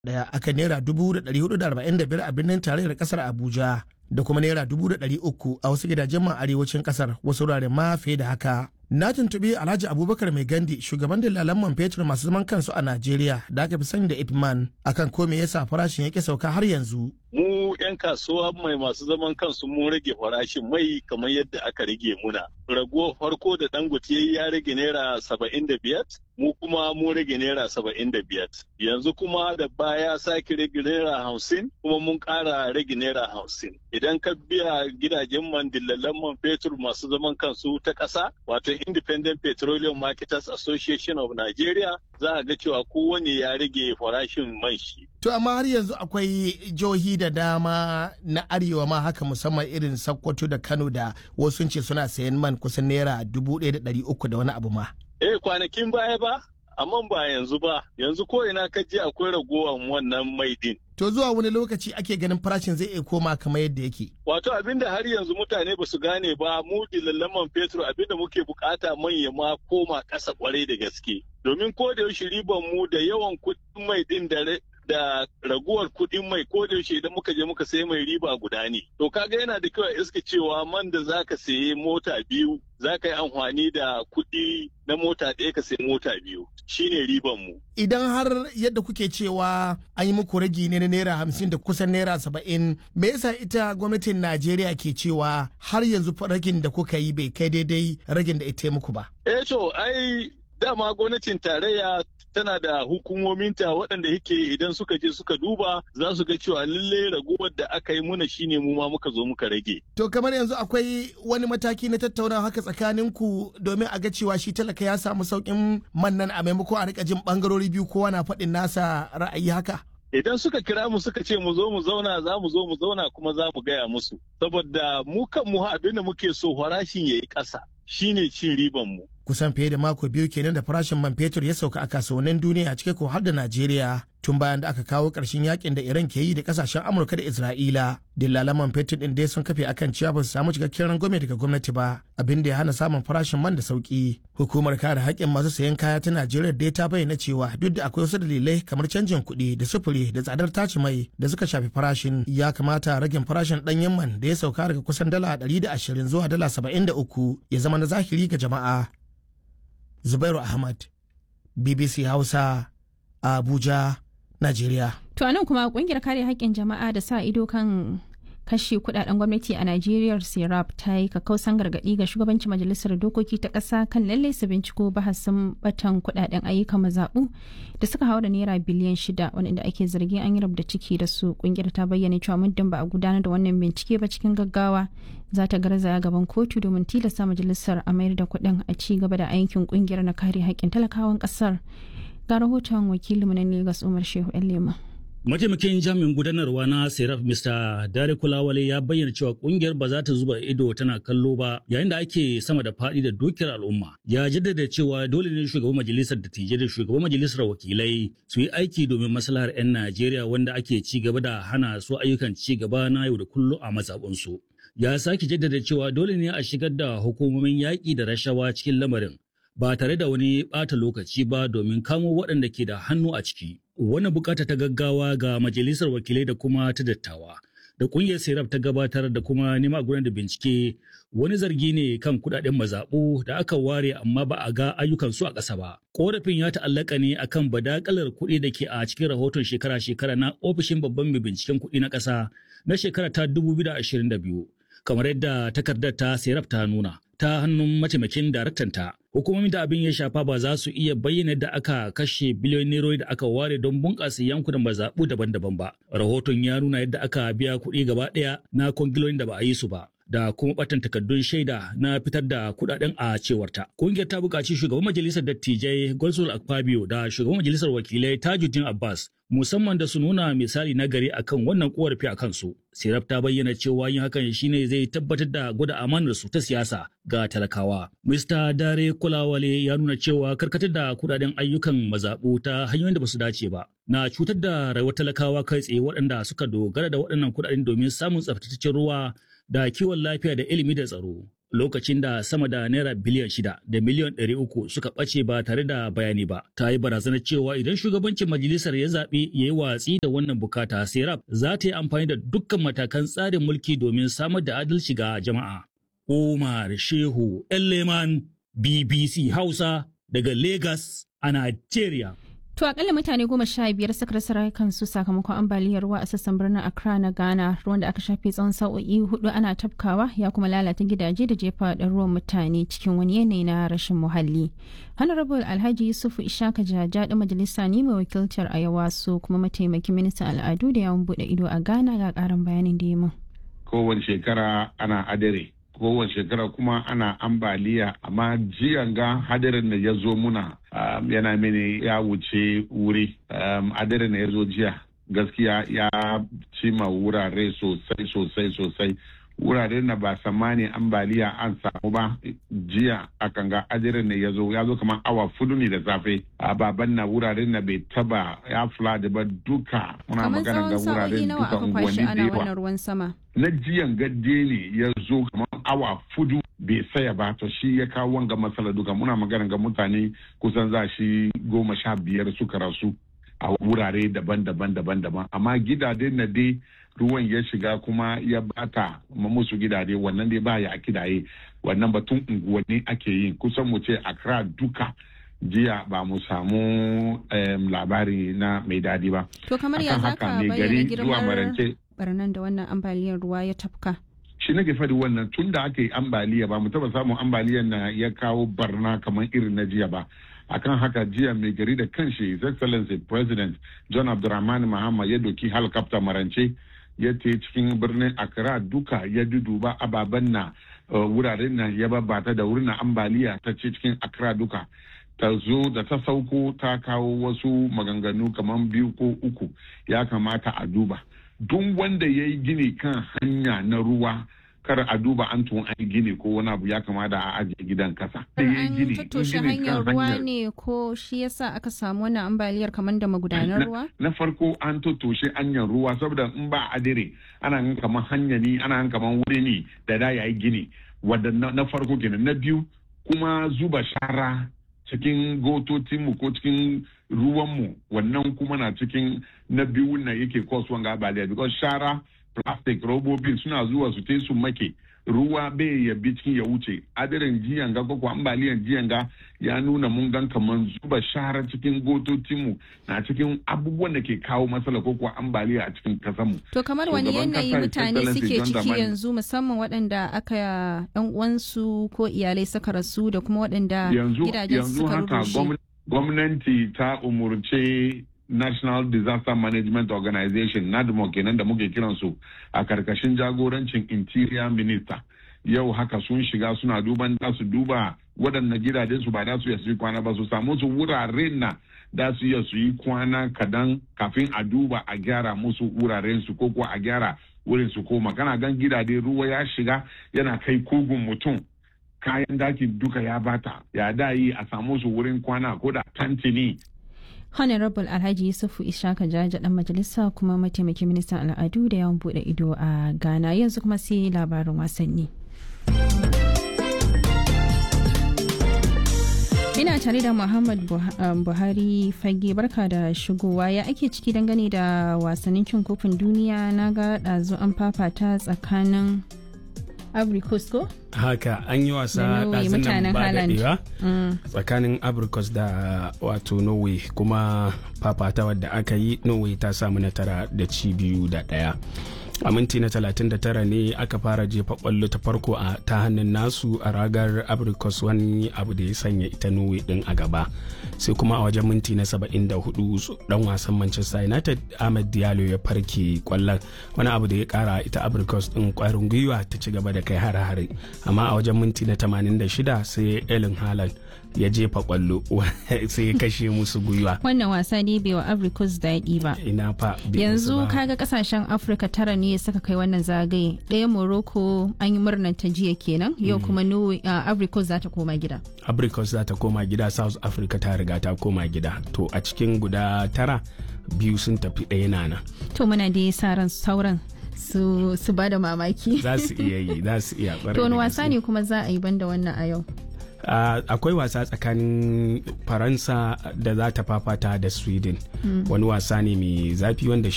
daya akan naira dubu da ɗari hudu da arba'in da biyar a birnin tarayyar ƙasar Abuja da kuma naira dubu da ɗari uku a wasu gidajen man arewacin ƙasar wasu wuraren ma fiye da haka. Na tuntuɓi Alhaji Abubakar Mai Gandi shugaban dillalan man fetur masu zaman kansu a Najeriya da aka fi sani da Ipman akan ko me yasa farashin yake sauka har yanzu. mu 'yan kasuwa mai masu zaman kansu mun rage farashin mai kamar yadda aka rage muna. Raguwar farko da dangote ya rage naira saba'in da biyar, mu kuma mun rage naira saba'in da biyar. Yanzu kuma da baya sake rage naira hamsin, kuma mun ƙara rage naira hamsin. Idan ka biya gidajen man dillalan man fetur masu zaman kansu ta ƙasa, wato Independent Petroleum Marketers Association of Nigeria, za a ga cewa kowane ya rage farashin man shi. To amma har yanzu akwai jihohi da dama na arewa ma haka musamman irin Sokoto da Kano da wasu ce suna sayan man kusan naira dubu ɗaya da ɗari uku da wani abu ma. Eh kwanakin baya ba, amma ba yanzu ba, yanzu ko ina ka je akwai ragowar wannan mai din. To zuwa wani lokaci ake ganin farashin zai iya koma kamar yadda yake. Wato abinda har yanzu mutane ba su gane ba mu dillaman fetur abinda muke bukata manya ma koma ƙasa kwarai da gaske. Domin ko da yaushe riban mu da yawan kuɗin mai din da da raguwar kuɗin mai ko da yaushe idan muka je muka sayi mai riba guda ne. To kaga yana da kyau a iska cewa man da zaka sayi mota biyu zaka yi amfani da kuɗi na mota ɗaya ka sayi mota biyu shine riban mu. Idan har yadda kuke cewa an yi muku ragi ne na naira hamsin da kusan naira saba'in me yasa ita gwamnatin Najeriya ke cewa har yanzu ragin da kuka yi bai kai daidai ragin da ita muku ba. Eh to ai dama gwamnatin tarayya tana da hukumominta waɗanda yake idan suka je suka duba za su ga cewa lalle raguwar da aka yi muna shine mu ma muka zo muka rage. To kamar yanzu akwai wani mataki na tattaunawa haka tsakanin ku domin a ga cewa shi talaka ya samu sauƙin man nan a maimako a rika jin bangarori biyu kowa na faɗin nasa ra'ayi haka. Idan suka kira mu suka ce mu zo mu zauna za mu zo mu zauna kuma za mu gaya musu. Saboda mu kan mu abin da muke so farashin ya yi ƙasa shine cin riban mu. kusan fiye da mako biyu kenan da farashin man fetur ya sauka a kasuwannin duniya cike ko har da Najeriya tun bayan da aka kawo ƙarshen yakin da Iran ke yi da kasashen Amurka da Isra'ila. Dillalan man fetur din dai sun kafe akan cewa ba su samu cikakken rangwame daga gwamnati ba abin da ya hana samun farashin man da sauki. Hukumar kare haƙƙin masu sayan kaya ta Najeriya dai ta bayyana cewa duk da akwai wasu dalilai kamar canjin kuɗi da sufuri da tsadar taci mai da suka shafi farashin ya kamata ragin farashin ɗanyen man da ya sauka daga kusan dala ɗari da ashirin zuwa dala saba'in da uku ya zama na zahiri ga jama'a. Zubairu Ahmad, BBC Hausa, Abuja, Najeriya. To anan kuma kungiyar kare haƙƙin jama'a da sa ido kan kashe kudaden gwamnati a Najeriya Serap ta yi kakausan gargaɗi ga shugabancin majalisar dokoki ta ƙasa kan lalle su binciko bahasin batan kudaden ayyukan mazaɓu da suka haura naira biliyan shida wanda ake zargin an yi rabda ciki da su kungiyar ta bayyana cewa muddin ba a gudanar da wannan bincike ba cikin gaggawa za ta garzaya gaban kotu domin tilasta majalisar a mayar da kuɗin a ci gaba da aikin kungiyar na kare haƙƙin talakawan ƙasar ga rahoton wakilinmu na Legas Umar Shehu Lema. Mataimakin jami'in gudanarwa na Seraf Mr. Dare Kulawale ya bayyana cewa kungiyar ba za ta zuba ido tana kallo ba yayin da ake sama da faɗi da dukiyar al'umma. Ya jaddada cewa dole ne shugaban majalisar dattijai da shugaban majalisar wakilai su yi aiki domin maslahar 'yan Najeriya wanda ake ci gaba da hana su ayyukan ci gaba na yau da kullum a mazaɓunsu. Ya sake jaddada cewa dole ne a shigar da hukumomin yaƙi da rashawa cikin lamarin ba tare da wani ɓata lokaci ba domin kamo waɗanda ke da hannu a ciki. Wannan bukata ta gaggawa ga majalisar wakilai da kuma ta dattawa da ƙungiyar Serap ta gabatar da kuma nema gudanar da bincike wani zargi ne kan kuɗaɗen mazaɓu da aka ware amma ba a ga ayyukan su a ƙasa ba. Ƙorafin ya ta'allaka ne akan badakalar kuɗi da ke a cikin rahoton shekara-shekara na ofishin babban mai binciken kuɗi na ƙasa na shekara ta 2022 kamar yadda takardar ta Serap ta nuna. ta hannun mataimakin daraktanta. Hukumomin da abin ya shafa ba za su iya bayyana da aka kashe biliyon nerori da aka ware don bunƙasa yankunan mazaɓu daban-daban ba. Rahoton ya nuna yadda aka biya kuɗi gaba ɗaya na kwangilolin da ba a yi su ba. da kuma batan takardun shaida na fitar da kudaden a cewarta. Kungiyar ta buƙaci shugaban majalisar dattijai Golsul Akpabio da shugaban majalisar wakilai Tajuddin Abbas musamman da su nuna misali na gari akan wannan korafi a kansu. Siraf ta bayyana cewa yin hakan shine zai tabbatar da gwada amanar su ta siyasa ga talakawa. Mr. Dare Kulawale ya nuna cewa karkatar da kudaden ayyukan mazaɓu ta hanyoyin da ba su dace ba. Na cutar da rayuwar talakawa kai tsaye waɗanda suka dogara da waɗannan kudaden domin samun tsaftataccen ruwa da kiwon lafiya da ilimi da tsaro. lokacin da sama da naira biliyan shida da miliyan ɗari uku suka ɓace ba tare da bayani ba. Ta yi barazanar cewa idan shugabancin majalisar ya zaɓi ya yi watsi da wannan bukata, Serap za ta yi amfani da dukkan matakan tsarin mulki domin samar da adalci ga jama'a. Umar Shehu Elleman BBC Hausa daga Lagos a Nigeria. To akalla mutane goma sha biyar suka rasa rayukansu sakamakon ambaliyar ruwa a sassan birnin Accra na Ghana ruwan da aka shafe tsawon sa'o'i hudu ana tafkawa ya kuma lalata gidaje da jefa da ruwan mutane cikin wani yanayi na rashin muhalli. Honorable Alhaji Yusufu Ishaka Jaja da majalisa ne mai wakiltar Ayawa su kuma mataimakin ministan al'adu da yawon bude ido a Ghana ga karin bayanin da ya min. Kowace shekara ana adare kowace shekara kuma ana ambaliya amma jiyan ga hadarin da ya zo muna um, yana mini ya wuce wuri um, hadarin da ya zo jiya gaskiya ya cima wurare sosai sosai sosai wuraren da ba samani ambaliya an samu ba jiya akan ga hadarin da ya zo ya zo kamar awa fudu ne da safe a baban na wuraren da bai taba ya flood ba duka muna magana ga wuraren duka unguwanni da yawa ruwan sama na jiyan gadde ne ya zo kamar awa fudu bai saya ba to shi ya kawo wanga matsala duka muna magana ga mutane kusan za shi goma sha biyar suka rasu a wurare daban-daban daban-daban amma gidaje na dai ruwan ya shiga kuma ya bata musu gidaje wannan dai ba ya kidaye wannan batun unguwanni ake yi kusan mu ce Accra duka jiya ba mu samu labari na mai dadi ba. To kamar ya zaka bayyana girman barnan da wannan ambaliyar ruwa ya tafka. shi nake faɗi wannan tun da aka yi ambaliya ba mu taba samun ambaliyar na ya kawo barna kamar irin na jiya ba akan haka jiya mai gari da kanshi his excellency president john abdulrahman mahama ya doki helicopter marance ya te cikin birnin accra duka ya duduba ababen na wuraren na ya babata da wurin ambaliya ta ce cikin accra duka ta zo da ta sauko ta kawo wasu maganganu kamar biyu ko uku ya kamata a duba duk wanda ya yi gini kan hanya na ruwa kar a duba an tun an gini ko wani abu ya kamata a ajiye gidan kasa. An tattoshe hanyar ruwa ne ko shi yasa aka samu wannan ambaliyar kamar da magudanar ruwa? Na farko an tattoshe hanyar ruwa saboda in ba adire ana yin kamar hanya ne ana yin kamar wuri ne da da ya yi gini wadda na farko kenan na biyu kuma zuba shara cikin gototinmu ko cikin ruwanmu wannan kuma na cikin na biyu na yake kasuwan gabaliya because shara plastic robobin suna zuwa su te su make ruwa bai ya bi cikin ya wuce adirin jiyan ga ko ambaliyan jiyan ga ya nuna mun gan kaman zuba shara cikin gototinmu na cikin abubuwan da ke kawo matsala ko kuwa ambaliya a cikin kasanmu. To kamar wani yanayi mutane suke ciki yanzu musamman waɗanda aka yan uwansu ko iyalai suka rasu da kuma waɗanda gidajen suka rushe. Gwamnati ta umurce National Disaster Management Organization NADMO kenan da muke kiransu a karkashin jagorancin Interior Minister. Yau haka sun shiga suna duban da su duba waɗanda gidajen su ba da su iya su yi kwana ba su samu su wuraren na da su iya su yi kwana kadan kafin a duba a gyara musu wuraren su ko kuwa a gyara wurin su koma kana gan gidaje ruwa ya shiga yana kai kugun mutum kayan daki duka ya bata ya da yi a samu su wurin kwana ko da tantini Honorable Alhaji Yusufu Ishaka Jaja dan majalisa kuma mataimakin ministan al'adu da yawan bude ido a Ghana yanzu kuma sai labarin wasanni. Ina tare da Muhammad Buhari fage barka da shigowa ya ake ciki dangane da wasannin cin kofin duniya na ga ɗazu an fafata tsakanin Abricos ko? Haka an yi wasa ɗazun nan ba daɗewa tsakanin Abricos da wato Norway kuma fafata wadda aka yi Norway ta samu natara da ci biyu da ɗaya. a minti na 39 ne aka fara jefa kwallo ta farko a ta hannun nasu a ragar abricos wani abu da ya sanya ita norway din a gaba sai kuma a wajen minti na 74 dan wasan manchester united ahmed diallo ya farke kwallon wani abu da ya kara ita abricos din kwarin gwiwa ta ci gaba da kai hare-hare amma a wajen minti na 86 sai elin haaland ya jefa kwallo sai ya kashe musu gwiwa wannan wasa ne bai wa africos daɗi ba ina fa yanzu kaga kasashen afirka tara ne suka kai wannan zagaye ɗaya morocco an yi murnar ta jiya kenan yau kuma africos za ta koma gida africos za ta koma gida south africa ta riga ta koma gida to a cikin guda tara biyu sun tafi ɗaya nana to muna da sa ran sauran su su ba da mamaki za su iya yi za su iya to wani wasa ne kuma za a yi banda wannan a yau Uh, akwai wasa tsakanin faransa da za ta fafata da sweden mm. wani wasa ne mai zafi wanda